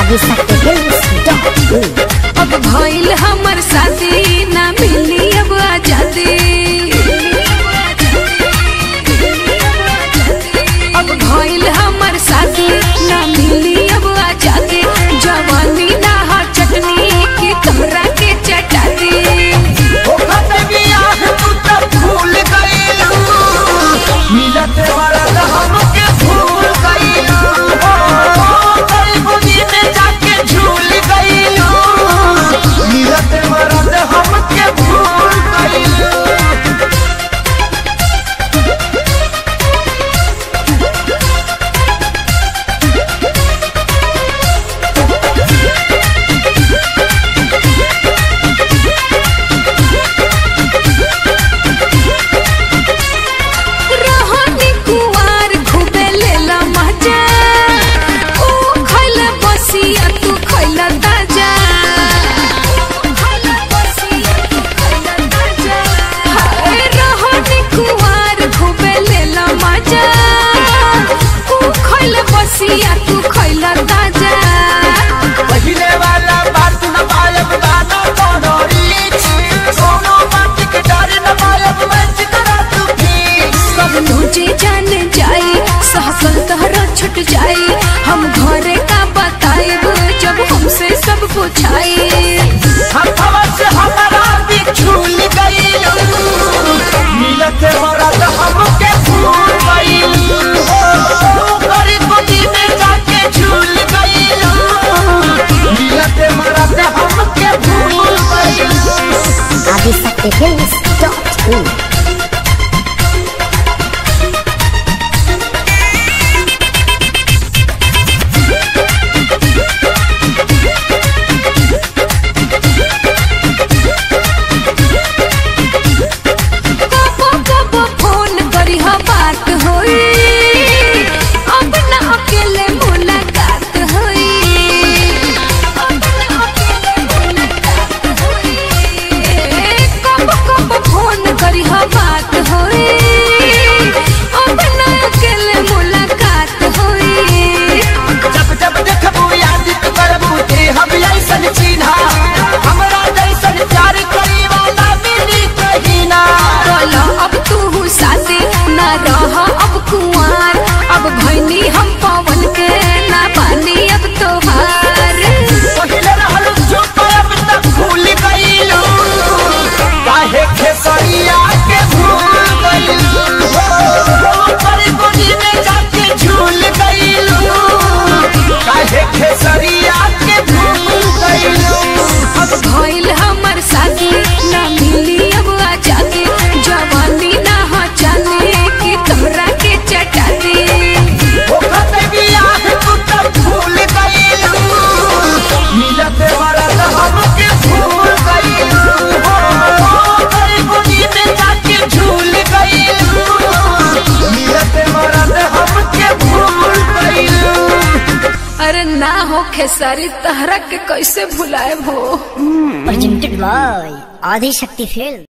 Adishakti film अब भइल हमर शादी ना मिली अब आजादी अब भइल हमर शादी ना मिली अब आजादी जवानी ना हा चटनी की तोहरा के चटाती रहनी कुवार खूबे लेला मजा ऊ खइला बसिया तू खइला ताजा हाय रहनी कुवार खूबे लेला मजा ऊ खइला बसिया तू खइला ताजा पहिले वाला बात न पायब गाना कोनो रीच कोनो बात के डर न पायब मैं चितरा तू भी सब तुझे जान जाई सहसल तहरा छुट जाई हम घरे का बताएब जब हमसे सब पूछाई हथवा से हमारा भी छूल गइल मिलत मरद हमके भूल गइल गरीब गोदी में जाके झूल गइल मिलत मरद हमके भूल गइल आदिशक्ति फिल्म डॉट इन कबो कबो फोन करी हा बात होई अब ना अकेले मुलाकात होई अब ना अकेले मुलाकात होई कबो कबो फोन करी हा बात होई अब ना अकेले मुलाकात होई जब जब देखबू याद तू करबू ते हम ऐसन चिन्हा हमरा जैसन प्यार करी वाला मिली कहीं ना बोलो अब तू शादी ना रह अब कुंवार अब भैनी हम पवन के ना पानी अब तोहार पहिले रहल चुप अब तक भूल गइलू काहे खेसरिया के भूल गइलू परी गोदी में जाके झूल गइलू काहे खेसरिया के भूल गइलू अब भइल हमर शादी ना मिली अब आजादी जवानी ना हो जाने की तोहरा के चटाती ओखत बियाह तू तब भूल गइलू मिलत वरत हमके भूल गइलू परी गोदी में जाके झूल गइलू मिलत वरत हमके भूल गइलू अरे ना हो खेसारी तहरा के कैसे भुलाए हो प्रेजेंटेड बाय आदिशक्ति फिल्म